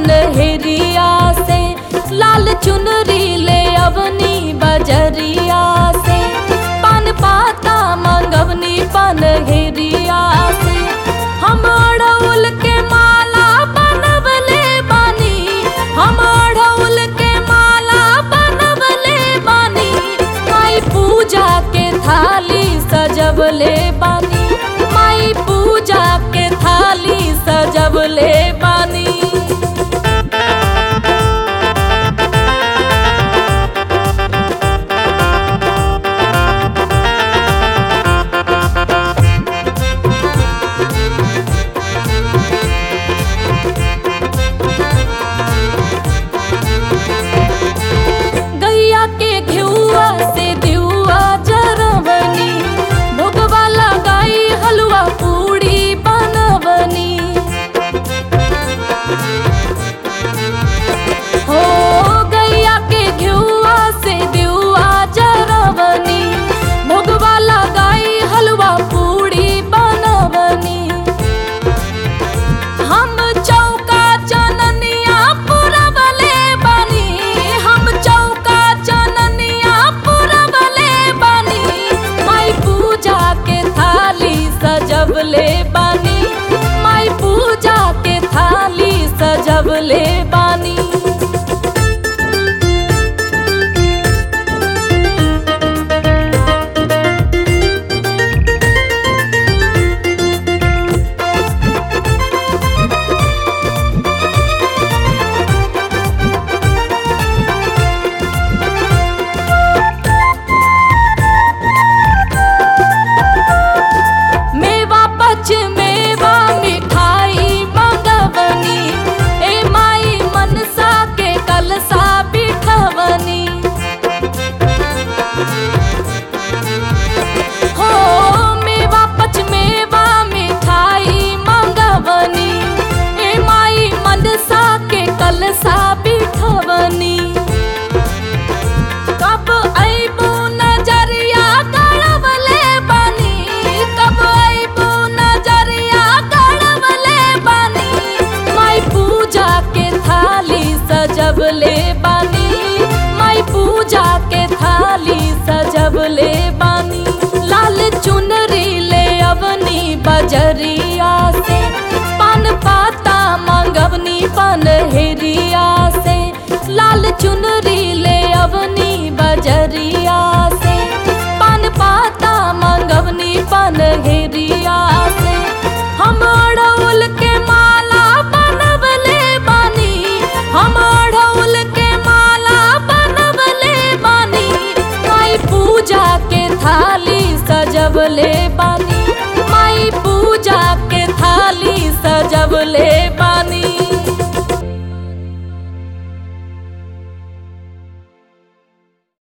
पनहरिया से लाल चुनरी ले अवनी बजरिया से पान पाता मंगवनी पनहरिया से हम अड़उल के माला बनवले बानी हम अड़उल के माला बनवले बानी माई पूजा के थाली सजवले बानी माई पूजा के थाली सजवले बानी गैया के घिउआ से दिउआ जरवनी भोगवा लगाई हलवा पूड़ी बनवनी हो गैया के घिउआ से दिउआ जरवनी भोगवा लगाई हलवा पूड़ी बनवनी हम चौका चननिया पुरवले बानी हम चौका चननिया पुरवले बानी माई पूजा के थाली सजवले बानी माई पूजा के थाली सजवले बानी मेवा पच मेवा मिठाई मंगवनी ए माई मनसा के कलसा बिठवनी हो मेवा पच मेवा मिठाई मंगवनी ए माई मनसा के कलसा बिठवनी कब अइबू नजरिया गड़वले बानी कब अइबू नजरिया गड़वले बानी माई पूजा के थाली सजवले बानी माई पूजा के थाली सजवले बानी लाल चुनरी ले अवनी बजरिया से पान पाता मंगवनी पनहरिया से लाल चुनरी ले अवनी बजरिया से पान पाता मंगवनी पनहरिया से हम अड़उल के माला बनवले बानी हम अड़उल के माला बनवले बानी माई पूजा के थाली सजवले बानी